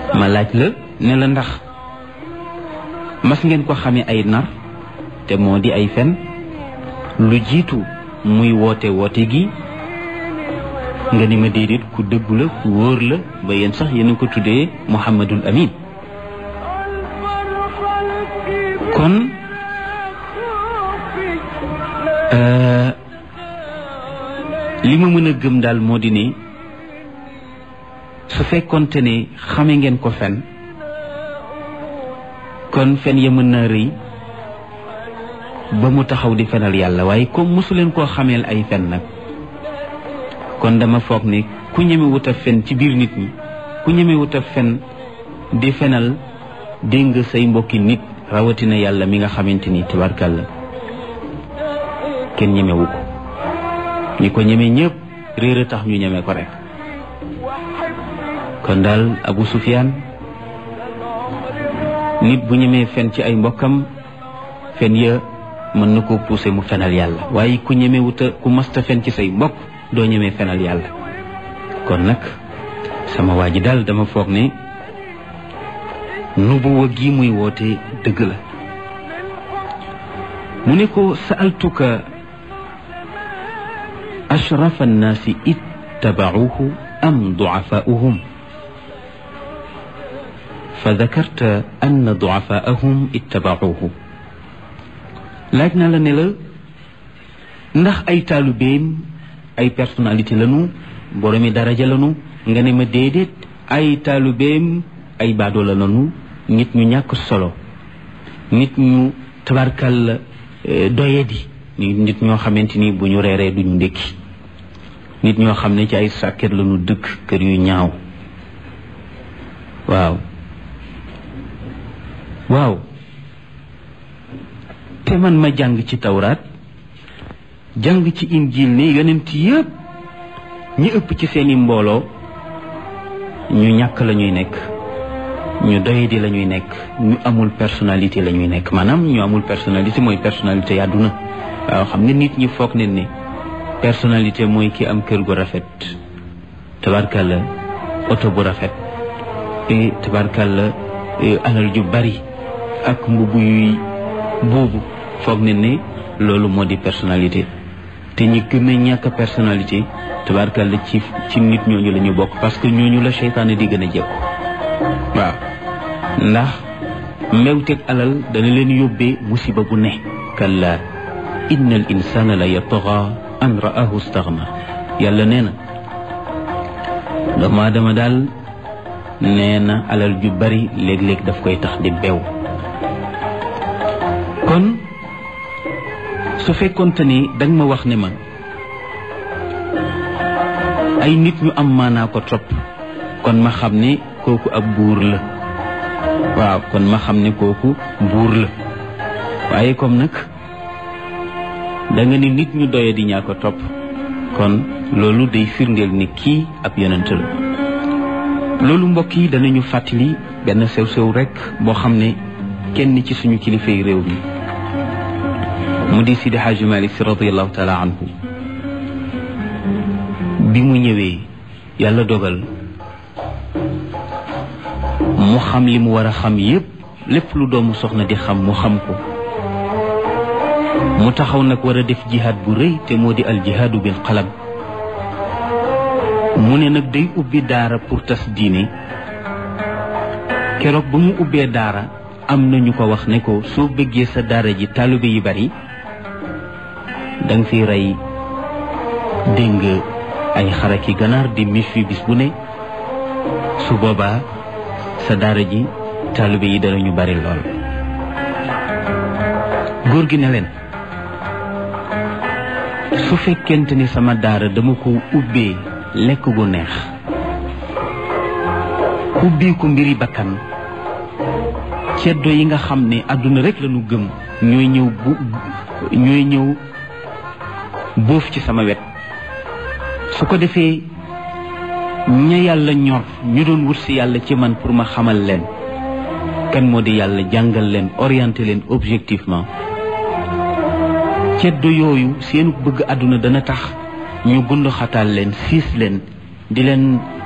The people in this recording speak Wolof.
ma laaj la ne la ndax mas ngeen ko xamee ay nar te moo di ay fen lu jiitu muy woote woote gi nga ni ma déedéet ku dëggu la ku wóor la ba yéen sax yéen a ko tuddee Muhammadul Amin kon li ma mën a gëm daal moo di ne su fekkonte ne xame ngeen ko fen kon fen ya mën naa rëy ba mu taxaw di fenal yàlla waaye comme mosu leen koo xameel ay fen nag kon dama foog ne ku ñemewut a fen ci biir nit ñi ku ñemewut a fen di fenal dégg nga say mbokki nit rawatina yàlla mi nga xamante ni tabarkàlla kenn ñemewu ko ñi ko ñeme ñëpp réer a tax ñu ñeme ko rek kon daal Abu Sufyaan nit bu ñemee fen ci ay mbokkam fen ya mën na koo pousser mu fenal yàlla waaye ku ñemewuta ku masta fen ci say mbokk doo ñemee fenal yàlla kon nag sama waa ji daal dama foog ne nubuwa gi muy woote dëgg la mu ne ko sa'altuka ashrafa annaasi ittabauhu am duafaauhum fa dakarta anna duafaahum ittabauhu laaj na la ne la ndax ay taalubeem ay personnalité lanu boromi daraja lanu nga ne ma déedéet ay taalubeem ay baadoola lanu nit ñu ñàkk solo nit ñu tabarkal doyadi nit ñoo xamante ni bu ñu reeree duñu ndékki nit ñoo xam ne ci ay sàkket lanu dëkk kër yu ñaaw waaw waaw te man ma jàng ci tawraat jàng ci injil ne yonent yëpp ñi ëpp ci seeni mbooloo ñu ñàkk la ñuy nekk ñu doyadi la ñuy nekk ñu amul personnalité la ñuy nekk maanaam ñu amul personnalité mooy personnalité yàdduna waaw xam nga nit ñi foog ne ne personnalité mooy ki am kër gu rafet tabarkalla oto bu rafet e tabarkalla alal ju bari ak mbubu yuy buubu foog ne ne loolu moo di personnalité te ñi gën a ñàkk personnalité tabarkalla ci ci nit ñooñu la ñu bokk parce que ñooñu la seytaane di gën a jekku waaw ndax mbewteeg alal dana leen yóbbee musiba bu ne kalla inna al insana la yataxa an ra'ahu staxna yàlla nee na doomu aadama daal nee na alal ju bari léeg-léeg daf koy tax di bew kon su fekkonte ni danga ma wax ne ma ay nit ñu am maanaa ko topp kon ma xam ne kooku ab buur la waaw kon ma xam ne kooku buur la waaye comme nag da nga ni nit ñu doye di ñaa ko topp kon loolu day firndeel ni kii ab yonent la loolu mbokk yi danañu fàttali benn sew-sew rek boo xam ne kenn ci suñu kilifay réew mi mu di Sidi Hadji Malick si radiallahu taala anhu bi mu ñëwee yàlla dogal mu xam li mu war a xam yépp lépp lu doomu soxna di xam mu xam ko mu taxaw nag war a def jihaad bu rëy te moo di al jihaadu bil qalam mu ne nag day ubbi daara pour tas diine keroog ba mu ubbee daara am na ñu ko wax ne ko soo bëggee sa daara ji taalibe yi bari danga fi rey dégg ay xaraki ganaar di mis fi bis bu ne su boobaa sa daara ji taalibe yi danañu bari lool góor gi ne leen su fekkente ni sama daara dama ko ubbee lekk gu neex ubbee ko mbiri bakkan ceddo yi nga xam ne àdduna rek lañu gëm ñooy ñëw bu ñooy ñëw boof ci sama wet su ko defee ña yàlla ñor ñu doon wut si yàlla ci man pour ma xamal leen kan moo di yàlla jàngal leen orienté leen objectivement ceddo yooyu seenu bëgg àdduna dana tax ñu gund xataal leen siis leen di leen